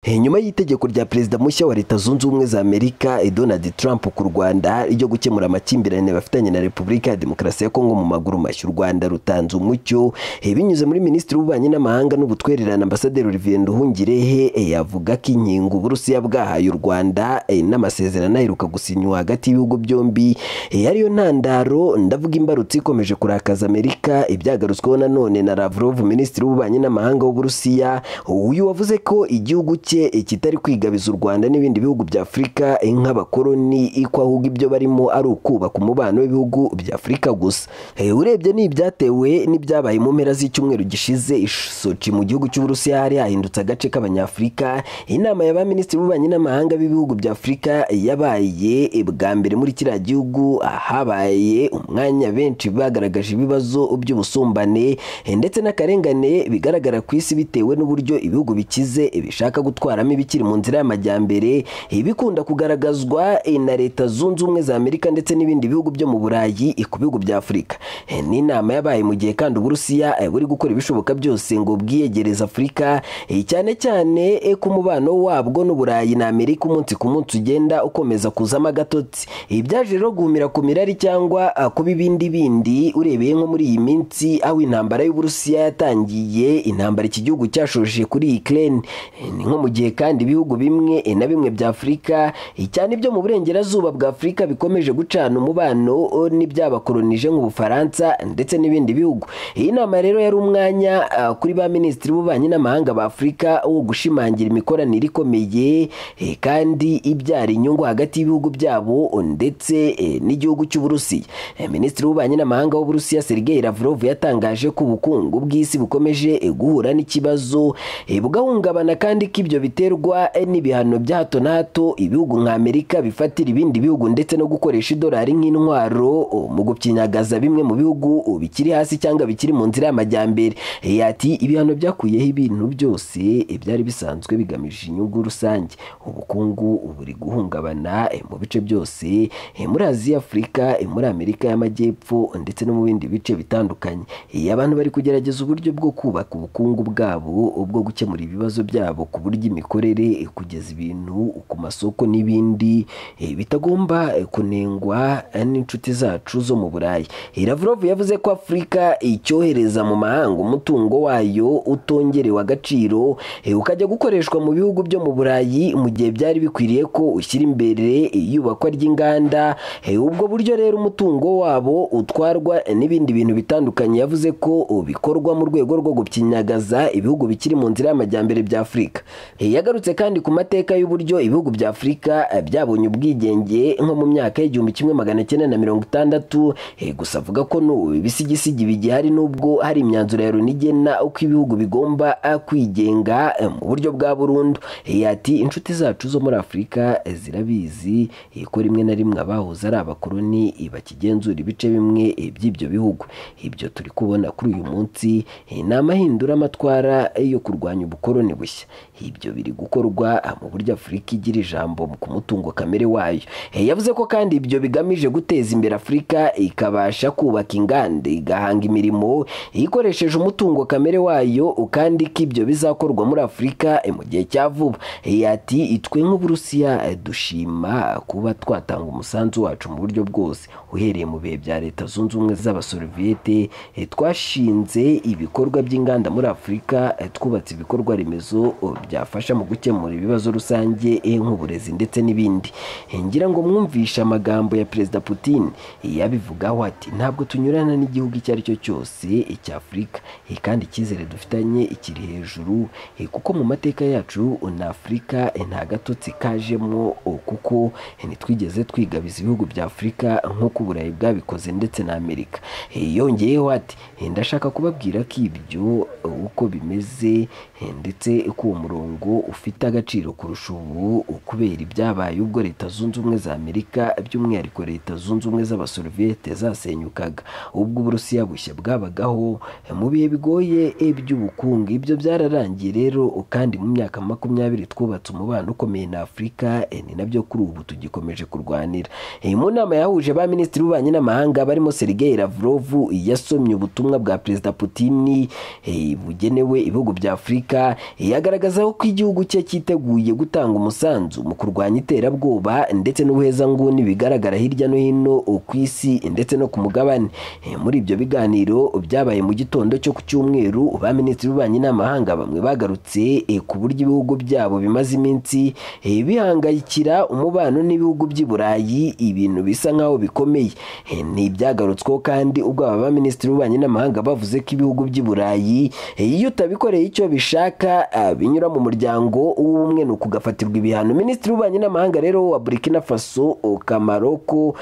Eh, nyuma y'itegeko rya perezida mushya wa leta zunze ubumwe za amerika eh, donald trump ku rwanda ryo gukemura amakimbirane bafitanye na repubulika ya demokarasi ya kongo mu maguru mashya u rwanda rutanze umucyo eh, binyuze muri minisitiri w'ububanyi n'amahanga n'ubutwererane ambasaderi olivier nduhungirehe eh, yavuga ko inkingo uburusiya bwahaye u rwanda eh, n'amasezerano aheruka gusinywa hagati y'ibihugu byombi eh, ariyo ntandaro ndavuga imbarutso ikomeje kurakaza amerika ibyagarutsweho nanone na lavrov minisitiri w'ububanyi n'amahanga w'uburusiya uyu wavuze ko igihugu cye eh, kitari kwigabiza u Rwanda n'ibindi bihugu bya Afurika eh, nk'abakoloni iko ahubwo ibyo barimo ari ukubaka umubano w'ibihugu bya Afurika gusa Eh, urebye ni ibyatewe n'ibyabaye mu mpera z'icyumweru gishize ish- Sochi mu gihugu cy'Uburusiya hari hahindutse agace k'abanyafurika inama ya ba minisitiri b'ububanyi n'amahanga b'ibihugu bya Afurika eh, yabaye eh, bwa mbere muri kiriya gihugu ahabaye umwanya benshi bagaragaje ibibazo by'ubusumbane eh, ndetse n'akarengane bigaragara ku isi bitewe n'uburyo ibihugu bikize eh, bishaka gutwaramo ibikiri mu nzira y'amajyambere eh, bikunda kugaragazwa eh, na leta zunze ubumwe za Amerika ndetse n'ibindi bihugu byo mu Burayi eh, ku bihugu bya Afurika Eh, ni inama yabaye mu gihe kandi Uburusiya eh, buri gukora ibishoboka byose ngo bwiyegereze Afurika eh, cyane cyane eh, ku mubano wabwo n'Uburayi na Amerika umunsi ku munsi ugenda ukomeza kuzamo agatotsi Ibi byaje rero guhumira ku mirari cyangwa ah, kuba ibindi bindi urebeye nko muri iyi minsi aho intambara y'Uburusiya yatangiye intambara iki gihugu cyashoje kuri Ukraine Eh, ni nko mu gihe kandi ibihugu bimwe eh, na bimwe bya Afurika eh, cyane ibyo mu burengerazuba bwa Afurika bikomeje gucana umubano oh, n'ibyabakolonije nk'Ubufaransa ndetse n'ibindi bihugu iyi nama rero yari umwanya ah, kuri ba minisitiri b'ububanyi n'amahanga ba Afurika wo gushimangira imikoranire ikomeye eh, kandi ibyara inyungu hagati y'ibihugu byabo oh, ndetse eh, n'igihugu cy'Uburusiya Eh, minisitiri w'ububanyi n'amahanga w'Uburusiya Sergei Lavrov yatangaje ko ubukungu bw'isi bukomeje eh, guhura n'ikibazo eh, bugahungabana kandi ko ibyo biterwa eh, n'ibihano bya hato na hato ibihugu nka Amerika bifatira ibindi bihugu ndetse no gukoresha idolari nk'intwaro oh, mu gupyinyagaza bimwe mu bihugu oh, bikiri hasi cyangwa bikiri mu nzira y'amajyambere Eh, ati ibihano byakuyeho ibintu byose eh, byari bisanzwe bigamije inyungu rusange ubukungu buri guhungabana eh, mu bice byose eh, muri Aziya Afurika eh, muri Amerika y'Amajyepfo ndetse no mu bindi bice bitandukanye Eh, abantu bari kugerageza uburyo bwo kubaka ubukungu bwabo bwo gukemura ibibazo byabo ku buryo imikorere eh, kugeza ibintu ku masoko n'ibindi eh, bitagomba eh, kunengwa eh, n'inshuti zacu zo mu Burayi Eh, Lavrov yavuze ko Afurika icyohereza mu mahanga umutungo wayo utongerewe agaciro eh, ukajya gukoreshwa mu bihugu byo mu Burayi mu gihe byari bikwiriye ko ushyira imbere iyubakwa ry'inganda Eh, ubwo buryo rero umutungo wabo utwarwa n'ibindi bintu bitandukanye yavuze ko bikorwa mu rwego rwo gupyinyagaza ibihugu bikiri mu nzira y'amajyambere bya Afurika Eh, yagarutse kandi ku mateka y'uburyo ibihugu bya Afurika eh, byabonye ubwigenge nko mu myaka y'igihumbi kimwe magana cyenda na mirongo itandatu Eh, gusa avuga ko n'ubu ibisigisigi bigihari n'ubwo hari imyanzuro ya Loni igena uko ibihugu bigomba ah, kwigenga eh, mu buryo bwa burundu Eh, ati inshuti zacu zo muri Afurika eh, zirabizi eh, ko rimwe na rimwe abahoze ari abakoloni eh, bakigenzura ibice bimwe eh, by'ibyo bihugu ibyo turi kubona kuri uyu munsi eh, ni amahindura amatwara eh, yo kurwanya ubukoloni bushya ibyo biri gukorwa ah, mu buryo Afurika igira ijambo ku mutungo kamere wayo Eh, yavuze ko kandi ibyo bigamije guteza imbere Afurika ikabasha kubaka inganda igahanga imirimo ikoresheje umutungo kamere wayo kandi ko ibyo bizakorwa muri Afurika eh, mu gihe cya vuba Eh, ati itwe nk'Uburusiya eh, dushima kuba twatanga umusanzu wacu mu buryo bwose uhereye mu bihe bya leta zunze ubumwe z'abasoviete eh, twashinze ibikorwa by'inganda muri Afurika eh, twubatse ibikorwa remezo oh, byafasha mu gukemura ibibazo rusange eh, nk'uburezi ndetse n'ibindi Eh, ngira ngo mwumvishe amagambo ya perezida Putin eh, yabivugaho ati ntabwo tunyurana n'igihugu icyo ari cyo cyose eh, cya Afurika Eh, kandi icyizere dufitanye ikiri hejuru eh, kuko mu mateka yacu oh, na Afurika eh, nta gatotsi kajemo oh, kuko eh, ntitwigeze twigabiza ibihugu bya Afurika nk'uko Uburayi bwabikoze ndetse na Amerika Eh, yongeyeho ati "Eh, ndashaka kubabwira ko ibyo eh, uko bimeze eh, ndetse ko uwo murongo ufite agaciro kurusha ubu kubera ibyabaye ubwo leta zunze ubumwe za Amerika by'umwihariko leta zunze ubumwe z'abasoviete zasenyukaga ubwo Uburusiya bushya bwabagaho eh, mu bihe bigoye eh, by'ubukungu ibyo byararangiye rero kandi mu myaka makumyabiri twubatse umubano ukomeye na Afurika eh, ni nabyo kuri ubu tugikomeje kurwanira Eh, mu nama yahuje ba minisitiri b'ububanyi n'amahanga barimo Sergei Lavrov yasomye ubutumwa bwa perezida Putin eh, bugenewe ibihugu bya Afurika eh, yagaragazaho ko igihugu cye cyiteguye gutanga umusanzu mu kurwanya iterabwoba ndetse n'ubuhezanguni bigaragara hirya no hino ku isi ndetse no ku mugabane Eh, muri ibyo biganiro byabaye mu gitondo cyo ku cyumweru ba minisitiri b'ububanyi n'amahanga bamwe bagarutse eh, ku buryo ibihugu byabo bimaze iminsi eh, bihangayikira umubano n'ibihugu by'i Burayi ibintu bisa nk'aho bikomeye Eh, ni ibyagarutsweho kandi ubwo aba ba minisitiri b'ububanyi n'amahanga bavuze ko ibihugu by'i Burayi eh, iyo utabikoreye icyo bishaka ah, binyura mu muryango w'ubumwe ni ukugafatirwa ibihano minisitiri w'ububanyi n'amahanga rero wa Burkina Faso Kamaroko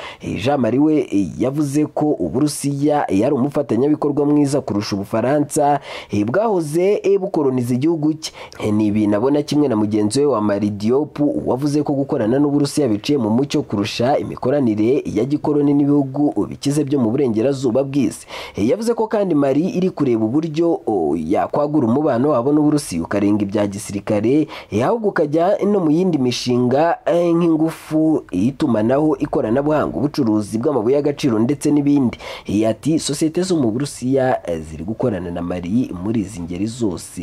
Jean Marie we eh, yavuze ko Uburusiya yari umufatanyabikorwa mwiza kurusha Ubufaransa eh, bwahoze eh, bukoroniza igihugu cye Eh, ni ibintu abona kimwe na mugenzi we wa Mali Diop wavuze ko gukorana n'Uburusiya biciye mu mucyo kurusha imikoranire ya gikoloni n'ibihugu bikize byo mu burengerazuba bw'isi Eh, yavuze ko kandi Mali iri kureba uburyo oh, yakwagura umubano wabo n'Uburusiya ukarenga ibya gisirikare eh, ahubwo ukajya no mu yindi mishinga eh, nk'ingufu itumanaho ikoranabuhanga ubucuruzi bw'amabuye y'agaciro ndetse n'ibindi Eh, ati sosiyete zo mu Burusiya eh, ziri gukorana na Mali muri izi ngeri zose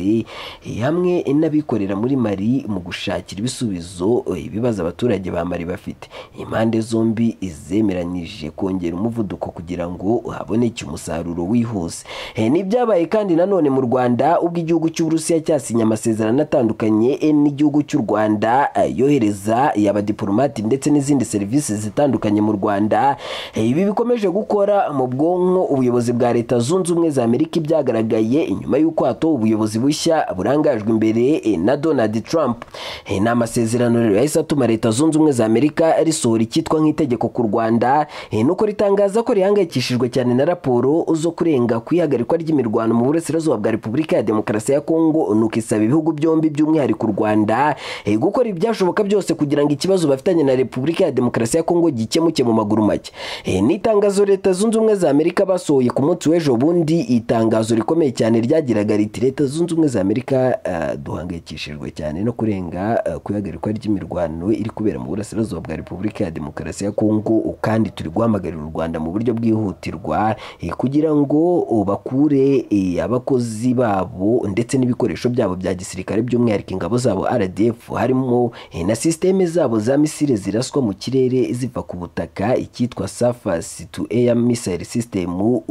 eh, hamwe n'abikorera muri Mali mu gushakira ibisubizo eh, ibibazo abaturage ba Mali bafite impande zombi zemeranyije kongera umuvuduko kugira ngo haboneke umusaruro wihuse Eh, n'ibyabaye kandi nanone mu Rwanda ubwo igihugu cy'Uburusiya cyasinye amasezerano atandukanye eh, n'igihugu cy'u Rwanda eh, yohereza y'abadiplomati ndetse n'izindi serivisi zitandukanye mu Rwanda Eh, ibi bikomeje gukora mu bwonko ubuyobozi bwa Leta Zunze Ubumwe za Amerika ibyagaragaye nyuma y'uko hatowe ubuyobozi bushya burangajwe imbere eh, na Donald Trump Eh, ni amasezerano rero yahise atuma Leta Zunze Ubumwe za Amerika risohora icyitwa nk'itegeko ku Rwanda eh, nuko ritangaza ko rihangayikishijwe cyane na raporo zo kurenga ku ihagarikwa ry'imirwano mu burasirazuba bwa Repubulika ya Demokarasi ya Kongo nuko isaba ibihugu byombi by'umwihariko u Rwanda eh, gukora ibyashoboka byose kugira ngo ikibazo bafitanye na Repubulika ya Demokarasi ya Kongo gikemuke mu maguru make Eh, ni itangazo Leta Zunze Ubumwe za Amerika basohoye ku munsi w'ejo bundi itangazo rikomeye cyane ryagiraga riti Leta Zunze Ubumwe za Amerika ah, duhangayikishijwe cyane no kurenga ah, ku ihagarikwa ry'imirwano iri kubera mu burasirazuba bwa Repubulika ya Demokarasi ya Kongo kandi turi guhamagarira u Rwanda mu buryo bwihutirwa eh, kugira ngo oh, bakure eh, abakozi babo ndetse n'ibikoresho byabo bya gisirikare by'umwihariko ingabo zabo RDF harimo eh, na systeme zabo za misile ziraswa mu kirere ziva ku butaka icyitwa surface to air missile system uh,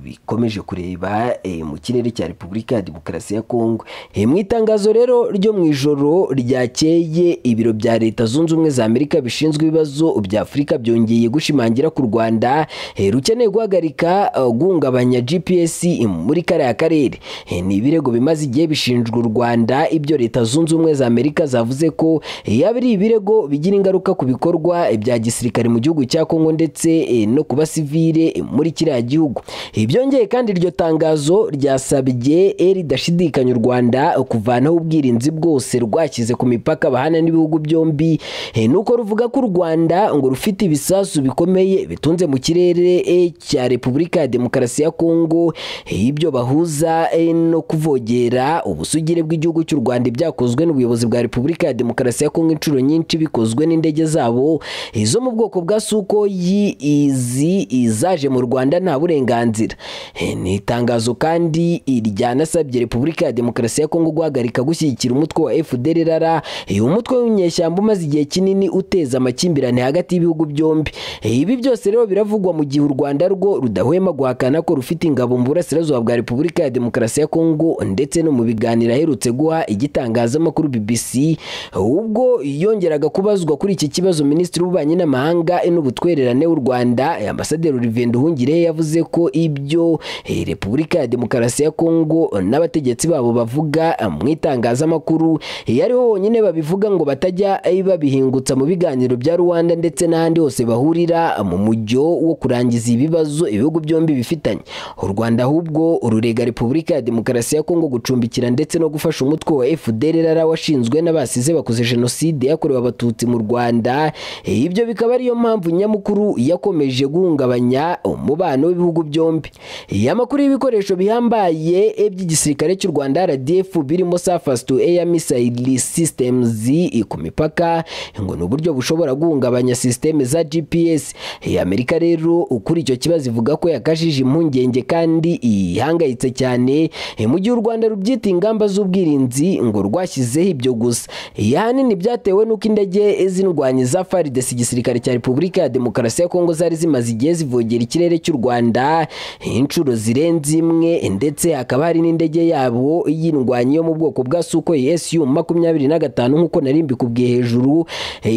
bikomeje kureba eh, mu kirere cya Repubulika ya Demokarasi ya Kongo Eh, mu itangazo rero ryo mu ijoro ryakeye ibiro bya Leta Zunze Ubumwe za Amerika bishinzwe ibibazo bya Afurika byongeye gushimangira ku Rwanda eh, rukeneye guhagarika uh, guhungabanya GPS muri kariya karere Eh, ni ibirego bimaze igihe bishinjwa u Rwanda ibyo Leta Zunze Ubumwe za Amerika zavuze ko eh, yaba ari ibirego bigira ingaruka ku bikorwa eh, bya gisirikare mu gihugu cya Kongo ndetse eh, no ku basivile eh, muri kiriya gihugu Eh, byongeye kandi iryo tangazo ryasabye eh, ridashidikanya u Rwanda kuvanaho ubwirinzi bwose rwashyize ku mipaka bahana n'ibihugu byombi Eh, nuko ruvuga ko u Rwanda ngo rufite ibisasu bikomeye bitunze mu kirere eh, cya Repubulika ya Demokarasi ya Kongo Eh, ibyo bahuza eh, no kuvogera ubusugire bw'igihugu cy'u Rwanda ibyakozwe n'ubuyobozi bwa Repubulika ya Demokarasi ya Kongo inshuro nyinshi bikozwe n'indege zabo eh, zo mu bwoko bwa Sukoyi izi izaje mu Rwanda nta burenganzira Eh, ni itangazo kandi ryanasabye Repubulika ya Demokarasi ya Kongo guhagarika gushyigikira umutwe wa FDR rara uyu mutwe w'inyeshyamba umaze igihe kinini uteza amakimbirane hagati y'ibihugu byombi Eh, ibi byose rero biravugwa mu gihe u Rwanda rwo rudahwema guhakana ko rufite ingabo mu burasirazuba bwa Repubulika ya Demokarasi ya Kongo ndetse no mu biganiro aherutse guha igitangazamakuru BBC ubwo yongeraga kubazwa kuri iki kibazo Minisitiri w'Ububanyi n'Amahanga n'Ubutwererane w'u Rwanda eh, Ambasaderi Olivier Nduhungirehe yavuze ko ibyo eh, Repubulika ya Demokarasi ya Kongo n'abategetsi babo bavuga eh, mu itangazamakuru eh, ariho honyine babivuga ngo batajya eh, babihingutsa mu biganiro bya Rwanda ndetse n'ahandi hose bahurira eh, mu mujyo wo kurangiza ibibazo ibihugu byombi bifitanye u Rwanda ahubwo rurega Repubulika ya Demokarasi ya Kongo gucumbikira ndetse no gufasha umutwe wa FDR rara washinzwe n'abasize bakoze jenoside yakorewe abatutsi mu Rwanda Eh, ibyo bikaba ariyo mpamvu nyamukuru yakomeje guhungabanya umubano w'ibihugu byombi Eh, amakuru y'ibikoresho bihambaye eh, by'igisirikare cy'u Rwanda RDF birimo surface to air missile systems eh, ku mipaka ngo ni uburyo bushobora guhungabanya systeme za GPS Eh, Amerika rero kuri icyo kibazo ivuga ko yakajije impungenge kandi ihangayitse cyane eh, mu gihe u Rwanda rubyita ingamba z'ubwirinzi ngo rwashyizeho ibyo gusa iyi ahanini byatewe n'uko indege z'indwanyi za farides igisirikare cya repubulika ya demokarasi ya kongo zari zimaze igihe zivogera ikirere cy'u rwanda inshuro zirenze imwe ndetse hakaba hari n'indege yabo y'indwanyi yo mu bwoko bwa sukoyi su makumyabiri na gatanu nk'uko nari mbikubwiye hejuru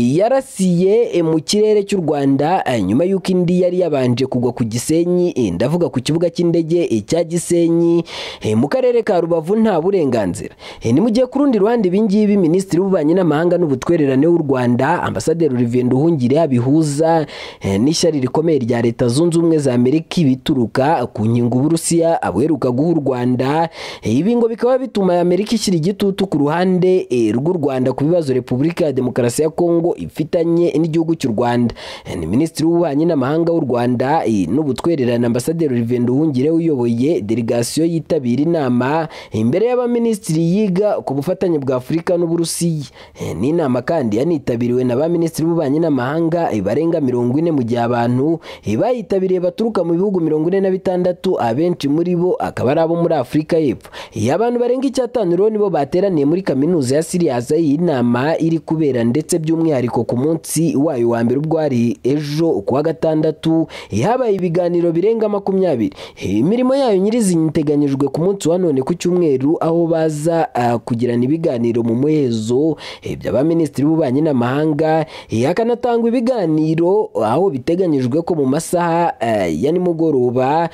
yarasiye mu kirere cy'u rwanda nyuma y'uko indi yari yabanje kugwa ku gisenyi ndavuga ku kibuga cy'indege cya gisenyi mu karere ka rubavu nta burenganzira ni mu gihe ku rundi ruhande ibingibi minisitiri w'ububanyi n'amahanga n'ubutwererane w'u rwanda ambasaderi olivier nduhungire bihuza n'ishyari rikomeye rya leta zunze ubumwe za amerika ibituruka ku nkingo uburusiya abuheruka guha u rwanda ibi ngo bikaba bituma amerika ishyira igitutu ku ruhande rw'u rwanda ku bibazo repubulika ya demokarasi ya kongo ifitanye n'igihugu cy'u rwanda ni minisitiri w'ububanyi n'amahanga w'u rwanda n'ubutwererane ambasaderi olivier nduhungire uyoboye delegasiyo yitabira inama imbere y'abaminisitiri yiga ku bufatanye bwa afurika n'uburusiya ni inama kandi yanitabiriwe na ba minisitiri b'ububanyi n'amahanga barenga mirongo ine mu gihe abantu bayitabiriye baturuka mu bihugu mirongo ine na bitandatu abenshi muri bo akaba ari abo muri afurika y'epfo iyo abantu barenga icyatanu rero nibo bateraniye muri kaminuza ya siriyaza iyi nama iri kubera ndetse by'umwihariko ku munsi wayo wa mbere ubwo hari ejo kuwa gatandatu habaye ibiganiro birenga makumyabiri imirimo yayo nyirizina iteganyijwe ku munsi wa none ku cyumweru aho baza kugirana ibiganiro mu muhezo by'abaminisitiri b'ububanyi n'amahanga hakanatangwa ibiganiro aho biteganyijwe ko mu masaha ya nimugoroba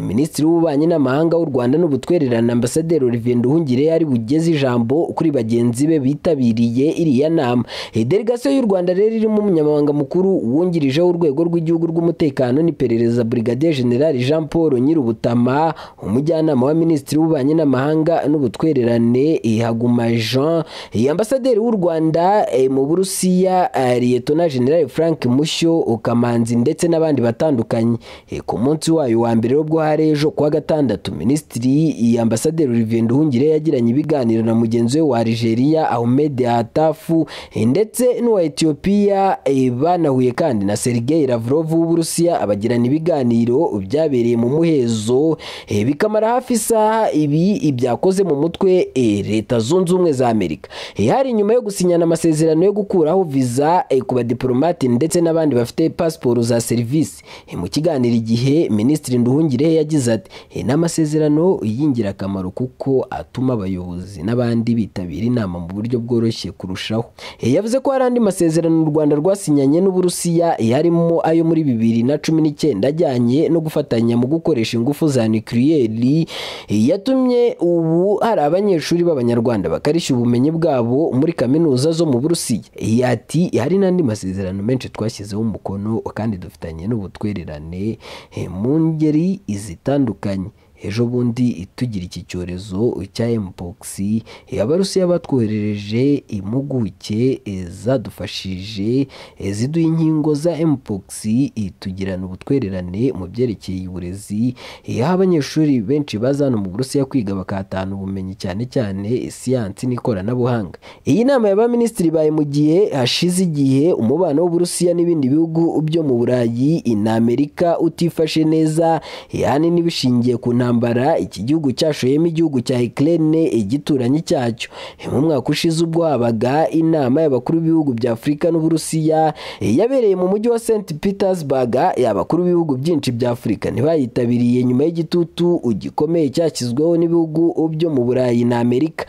minisitiri w'ububanyi n'amahanga w'u rwanda n'ubutwererane ambasaderi olivier nduhungire yari bugeze ijambo kuri bagenzi be bitabiriye iriya nama delegasiyo y'u rwanda rero irimo umunyamabanga mukuru wungirije w'urwego rw'igihugu rw'umutekano n'iperereza brigadier general jean paul nyirubutama umujyanama wa minisitiri w'ububanyi n'amahanga n'ubutwererane ihaguma jean ambasaderi w'u rwanda mu burusiya liyetona general frank mushyo kamanzi ndetse n'abandi batandukanye ku munsi wayo wa mbere ubwo hari ejo kuwa gatandatu minisitiri ambasaderi olivier nduhungire yagiranye ibiganiro na mugenzi we wa Algeria Ahmed Hatafu ndetse n'uwa Ethiopia banahuye kandi na Sergei Lavrov w'Uburusiya abagirana ibiganiro byabereye mu muhezo bikamara hafi isaha ibi byakoze mu mutwe leta zunze ubumwe za Amerika hari nyuma yo gusinyana amasezerano yo gukuraho viza ku badiporomate ndetse n'abandi bafite pasiporo za serivisi mu kiganiro igihe minisitiri nduhungire yagize ati "Eh, ni amasezerano y'ingirakamaro kuko atuma abayobozi n'abandi bitabira inama mu buryo bworoshye kurushaho Eh, yavuze ko hari andi masezerano u rwanda rwasinyanye n'uburusiya eh, harimo ayo muri bibiri na cumi n'icyenda ajyanye no gufatanya mu gukoresha ingufu za nukliyeri Eh, yatumye ubu hari abanyeshuri b'abanyarwanda bakarishya ubumenyi bwabo muri kaminuza zo mu burusiya Eh, ati hari n'andi masezerano menshi twashyizeho umukono kandi dufitanye n'ubutwererane eh, mu ngeri zitandukanye ejo bundi tugira iki cyorezo cya mpox eh, abarusiya batwoherereje impuguke eh, zadufashije eh, ziduha inkingo za mpox eh, tugirana ubutwererane mu byerekeye uburezi eh, aho abanyeshuri benshi baza hano mu burusiya kwiga bakatahana ubumenyi cyane cyane eh, siyansi n'ikoranabuhanga iyi nama y'abaminisitiri baye mu gihe hashize igihe umubano w'uburusiya n'ibindi bihugu byo mu burayi na amerika utifashe neza ahanini bishingiye ku ntambara iki gihugu cyashoyemo igihugu cya ukraine igituranyi cyacyo mu mwaka ushize ubwo habaga inama y'abakuru b'ibihugu bya afurika n'uburusiya yabereye mu mujyi wa st petersburg abakuru b'ibihugu byinshi bya afurika ntibayitabiriye nyuma y'igitutu gikomeye cyashyizweho n'ibihugu byo mu burayi na amerika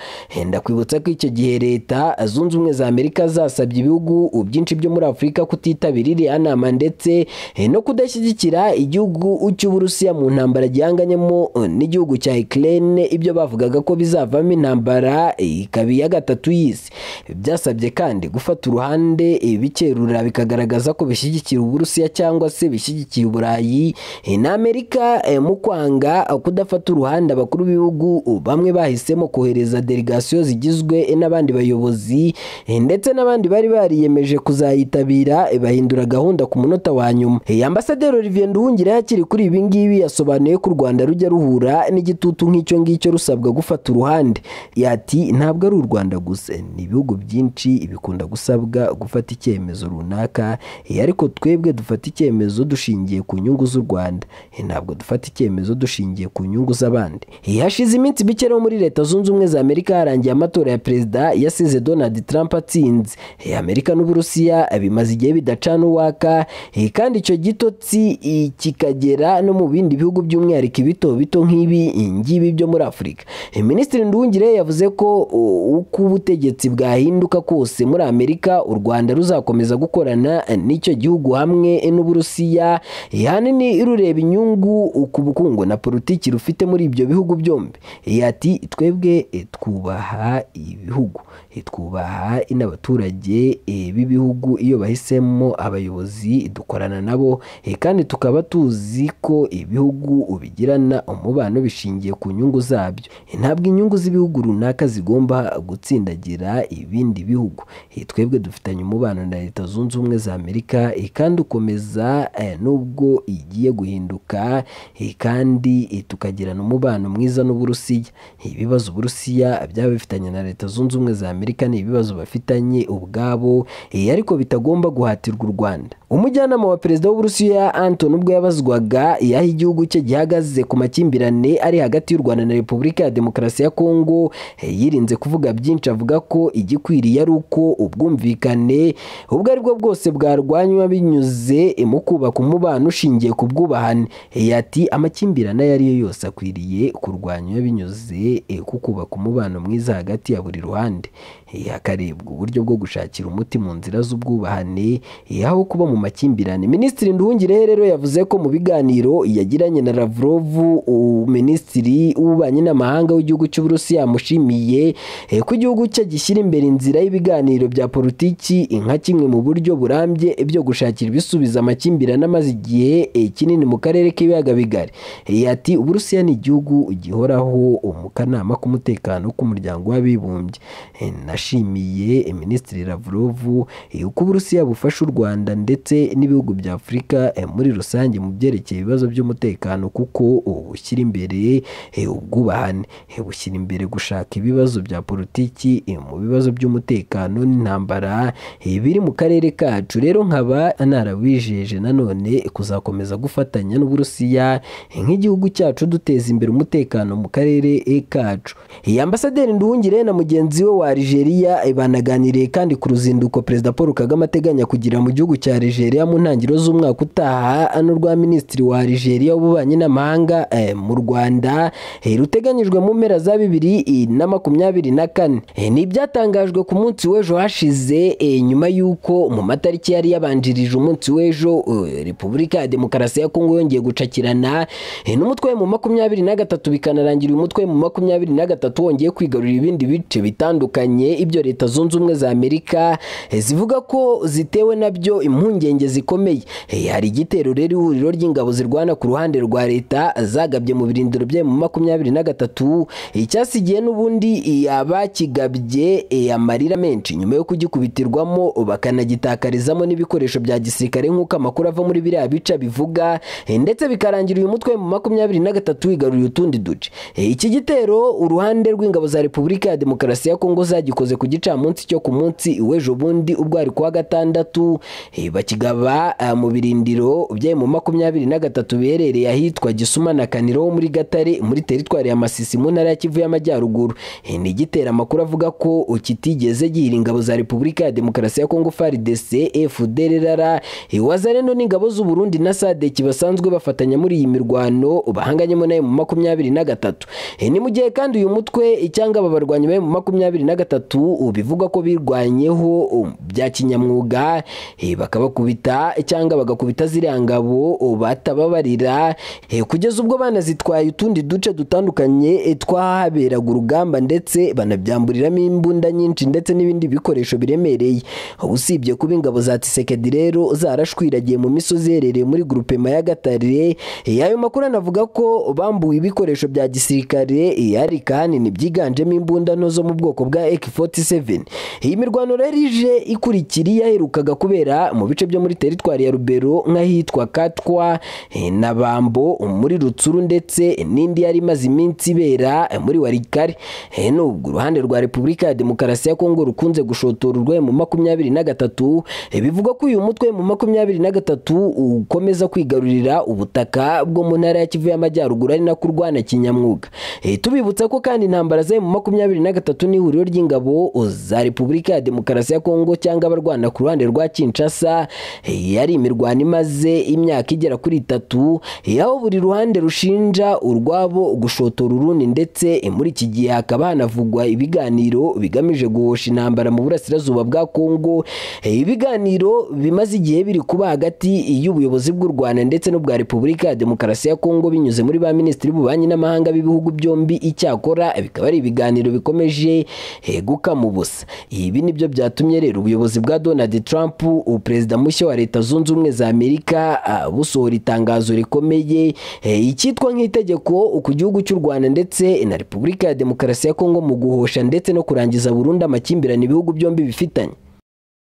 ndakwibutsa ko icyo gihe leta zunze ubumwe za amerika zasabye ibihugu byinshi byo muri afurika kutitabira iriya nama ndetse eh, no kudashyigikira igihugu cy'uburusiya mu ntambara gihanganyemo eh, n'igihugu cya ukraine ibyo bavugaga ko bizavamo intambara eh, ikaba iya gatatu y'isi byasabye kandi gufata uruhande eh, bikerura bikagaragaza ko bishyigikira uburusiya cyangwa se bishyigikiye uburayi eh, na amerika eh, mu kwanga eh, kudafata uruhande abakuru b'ibihugu eh, bamwe bahisemo kohereza delegasiyo zigizwe eh, n'abandi bayobozi eh, ndetse n'abandi bari bariyemeje kuzayitabira eh, bahindura gahunda ku munota wa nyuma Eh, ambasaderi olivier nduhungira akiri kuri ibi ngibi yasobanuye ko u rwanda rujya ruhura ruhura n'igitutu nk'icyo ngicyo rusabwa gufata uruhande yati ntabwo ari u rwanda gusa ni ibihugu byinshi bikunda gusabwa gufata icyemezo runaka Eh, ariko twebwe dufata icyemezo dushingiye ku nyungu z'u rwanda Eh, ntabwo dufata icyemezo dushingiye ku nyungu z'abandi Eh, hashize iminsi mike rero muri leta zunze ubumwe za amerika harangiye amatora ya perezida yasize donald trump atsinze Eh, amerika n'uburusiya eh, bimaze igihe bidacana uwaka Eh, kandi icyo gitotsi eh, kikagera no mu bindi bihugu by'umwihariko ibito bito nk'ibi eh, ngibi byo muri afurika Eh, minisitiri ndungire yavuze ko o, uko ubutegetsi bwahinduka kose muri amerika u rwanda ruzakomeza gukorana n'icyo gihugu hamwe n'uburusiya eh, ahanini rureba inyungu ku bukungu na politiki rufite muri ibyo bihugu byombi Eh, ati twebwe eh, twubaha ibihugu Eh, twubaha n'abaturage eh, b'ibihugu iyo bahisemo abayobozi dukorana nabo eh, kandi tukaba tuzi ko ibihugu bigirana umubano bishingiye ku nyungu zabyo Eh, ntabwo inyungu z'ibihugu runaka zigomba gutsindagira ibindi bihugu Eh, twebwe dufitanye umubano na leta zunze ubumwe za amerika eh, kandi ukomeza eh, nubwo igiye guhinduka eh, kandi eh, tukagirana umubano mwiza n'uburusiya Eh, ibibazo uburusiya byaba bifitanye na leta zunze ubumwe za amerika ni ibibazo bafitanye ubwabo eh, ariko bitagomba guhatirwa u rwanda umujyanama wa perezida w'uburusiya anton ubwo yabazwaga yaho igihugu cye gihagaze ku makimbirane ari hagati y'u rwanda na repubulika ya demokarasi ya kongo eh, yirinze kuvuga byinshi avuga ko igikwiriye ari uko ubwumvikane ubwo ari bwo bwose bwarwanywa binyuze eh, mu kubaka umubano ushingiye ku bwubahane Eh, ati amakimbirane ayo ari yo yose akwiriye kurwanywa binyuze eh, ku kubaka umubano mwiza hagati ya buri ruhande Eh, hakarebwa uburyo bwo gushakira umuti mu nzira z'ubwubahane eh, aho kuba mu makimbirane minisitiri nduhungirehe rero yavuze ko mu biganiro yagiranye na lavrov u- minisitiri w'ububanyi n'amahanga w'igihugu cy'uburusiya yamushimiye eh, ko igihugu cye gishyira imbere inzira y'ibiganiro bya politiki eh, nka kimwe mu buryo burambye byo gushakira ibisubiza amakimbirane amaze igihe eh, kinini mu karere k'ibiyaga bigari Eh, ati uburusiya ni igihugu gihoraho mu kanama k'umutekano k'umuryango w'abibumbye Eh, nashimiye eh, minisitiri lavrov eh, uko uburusiya bufasha u rwanda ndetse n'ibihugu bya afurika eh, muri rusange mu byerekeye ibibazo by'umutekano kuko eh, bushyira imbere eh, ubwubahane Eh, bushyira imbere gushaka ibibazo bya politiki eh, mu bibazo by'umutekano n'intambara eh, biri mu karere kacu rero nkaba narawijeje nanone kuzakomeza gufatanya n'uburusiya eh, nk'igihugu cyacu duteza imbere umutekano mu karere eh, kacu Eh, ambasaderi nduhungire na mugenzi we wa Algeria eh, banaganiriye kandi ku ruzinduko perezida Paul Kagame ateganya kugira mu gihugu cya Algeria mu ntangiriro z'umwaka utaha ano rwa minisitiri wa Algeria w'ububanyi n'amahanga eh, mu Rwanda eh, ruteganyijwe mu mpera za bibiri eh, na makumyabiri na kane Eh, ni ibyatangajwe ku munsi w'ejo hashize eh, nyuma y'uko mu matariki yari yabanjirije umunsi w'ejo eh, Repubulika ya Demokarasi ya Kongo yongeye gucakirana eh, n'umutwe mu makumyabiri na gatatu bikanarangira uyu mutwe mu makumyabiri na gatatu wongeye kwigarurira ibindi bice bitandukanye ibyo leta zunze ubumwe za amerika eh, zivuga ko zitewe nabyo impungenge zikomeye Eh, hari igitero rero ihuriro ry'ingabo zirwana ku ruhande rwa leta zagabye mu birindiro byayo mu makumyabiri na gatatu eh, cyasigiye n'ubundi eh, abakigabye eh, amarira menshi nyuma yo kugikubitirwamo bakanagitakarizamo n'ibikoresho bya gisirikare nk'uko amakuru ava muri biriya bica bivuga Eh, ndetse bikarangira uyu mutwe mu makumyabiri na gatatu wigaruriye utundi duce Eh, iki gitero uruhande rw'ingabo za repubulika ya demokarasi ya kongo zagikoze ku gicamunsi cyo ku munsi w'ejo bundi ubwo hari kuwa gatandatu eh, bakigaba ah, mu birindiro byayo mu makumyabiri na gatatu biherereye ahitwa gisuma na kaniro ho muri gatare muri teritwari ya masisi mu ntara ya kivu y'amajyaruguru Eh, ni igitero amakuru avuga ko kitigeze gihira ingabo za repubulika ya demokarasi ya kongo frdc fdrra Eh, wazareno n'ingabo z'uburundi na sadeki basanzwe bafatanya muri iyi mirwano bahanganyemo nayo mu makumyabiri na gatatu Eh, ni mu gihe kandi uyu mutwe cyangwa aba barwanyi bari mu makumyabiri na gatatu uh, bivugwa ko birwanyeho um, bya kinyamwuga eh, bakabakubita cyangwa bagakubita ziriya ngabo uh, batababarira eh, kugeza ubwo banazitwaye utundi duce dutandukanye eh, twahaberaga urugamba ndetse banabyamburiramo imbunda nyinshi ndetse n'ibindi bikoresho biremereye usibye kuba ingabo za tisekedi rero zarashwiragiye mu misozi iherereye muri grupema ya gatare Eh, ayo makuru anavuga ko bambuwe ibikoresho bya gisirikare eh, ariko ahanini byiganjemo imbunda nto zo mu bwoko bwa ak47 47 iyi mirwano rero ije ikurikira yaherukaga kubera mu bice byo muri teritwari ya rubero nk'ahitwa katwa eh, na bambo muri rutsuru ndetse n'indi yari imaze iminsi ibera eh, muri warikari Eh, nubwo uruhande rwa repubulika ya demokarasi ya kongo rukunze gushotora urwego mu makumyabiri na gatatu eh, bivugwa ko uyu mutwe mu makumyabiri na gatatu ukomeza kwigarurira ubutaka bwo mu ntara ya kivu y'amajyaruguru ari nako urwana kinyamwuga Eh, tubibutsa ko kandi intambara ze mu makumyabiri na gatatu n'ihuriro ry'ingabo za repubulika ya demokarasi ya kongo cyangwa abarwana ku ruhande rwa kinshasa eh, yari imirwano imaze imyaka igera kuri itatu eh, aho buri ruhande rushinja urwabo gushotora urundi ndetse eh, muri iki gihe hakaba hanavugwa ibiganiro bigamije guhosha intambara mu burasirazuba bwa kongo Eh, ibiganiro bimaze igihe biri kuba hagati y'ubuyobozi bw'u rwanda ndetse n'ubwa repubulika ya demokarasi ya kongo binyuze muri ba minisitiri b'ububanyi n'amahanga b'ibihugu byombi icyakora bikaba ari ibiganiro bikomeje eh, gukama ubusa ibi nibyo byatumye rero ubuyobozi bwa donald trump uh, perezida mushya wa leta zunze ubumwe za amerika ah, busohora itangazo rikomeye eh, icyitwa nk'itegeko ku gihugu cy'u rwanda ndetse na repubulika ya demokarasi ya kongo mu guhosha ndetse no kurangiza burundu amakimbirane ibihugu byombi bifitanye